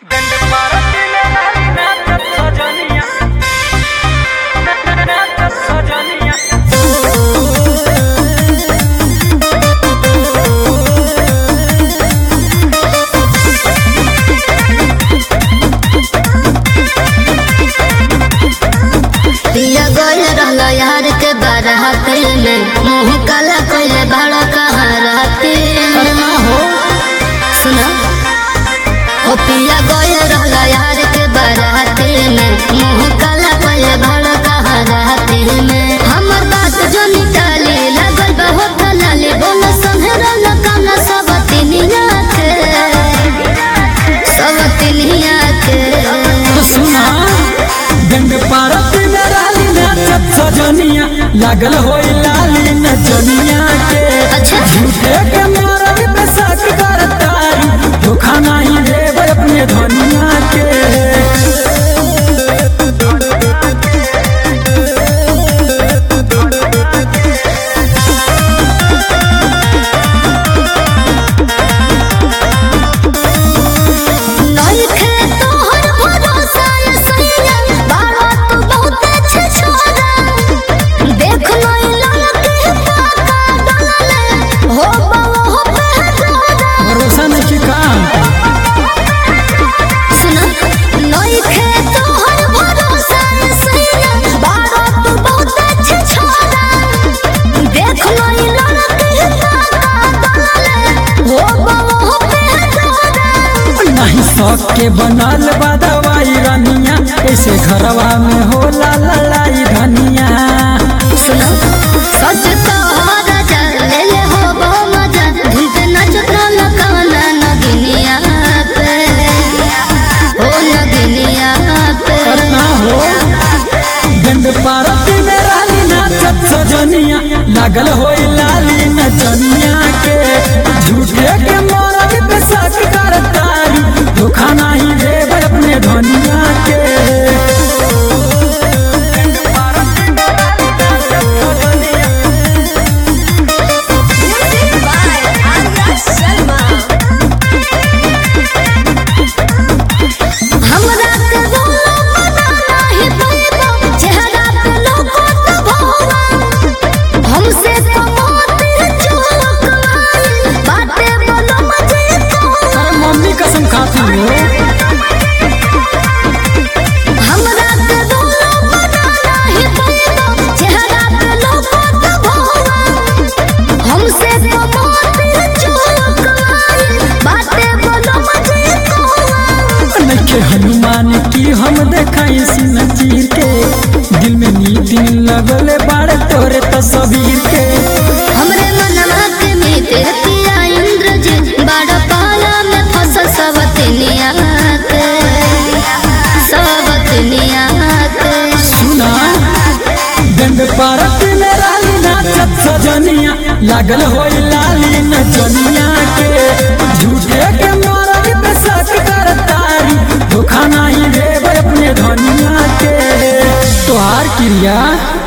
पिया गोल रहलो यार के बारात में मुंह काला कोइले बड़ा कहाराती सुना ओ पिया गोल रहलो यार के बारात में मुंह काला कोइले बड़ा कहाराती में हमर बात जो निकाली लगल बहुत लाली बोलो संहरा लकाना सब तिनिया के सब तिनिया के सुना गंग पारत में राली नाचत सजनिया लागल होई लाली नचनिया के अच्छा झूठे के मारब पे शक करतारी धोखा नहीं देब अपने धनिया के नइखे तोहर भरोसा ये सैया, बाबा तू बहुत अच्छे छोरा। देख नई लड़की पाका डाले, हो बाबा हो बेहतरा। भरोसा नहीं की काम सुना, नइखे तोहर भरोसा ये सैया, बाबा तू बहुत अच्छे छोरा। देख नई लड़की पाका डाले, हो बाबा हो बेहतरा। नहीं शौक के बनल बा दवाई रनिया ऐसे घरवा में होला लड़ाई धनिया सुनो सच तो राजा ले ले हो बो मजा धुन पे नचत रहलो काना नगिनिया पे ओ नगिनिया पे करना हो गंद पारत में राली नाचत सजनिया लागल होई लाली नचनिया के झूठे के मोरब पे शक करतारी धोखा नहीं देब अपने धनिया के हमरा के बोलो मना नहीं पैबो चेहरा पे लोगो तो भोवा हमसे तो मोती चोक आई बाटे बोलो मजे को अरे मम्मी कसम खाती हो हमरा के बोलो मना नहीं पैबो चेहरा पे लोगो तो भोवा हमसे तो मोती चोक आई बाटे बोलो मजे को नखे हनुमान की हम देखाई सिन चीर के दिल में नीति लगल बाड़े तोरे तस्वीर के हमरे मनवा के मीते पिया इंद्र जी बड़ा पाला में फसल सवतनिया के सवतनिया के सुना गंग पारत में राली नाचत सजनिया लागल होई लाली नचनिया के झूठे के मारब पे शक करतारी धोखा नहीं देब अपने धनिया के तोहार क्रिया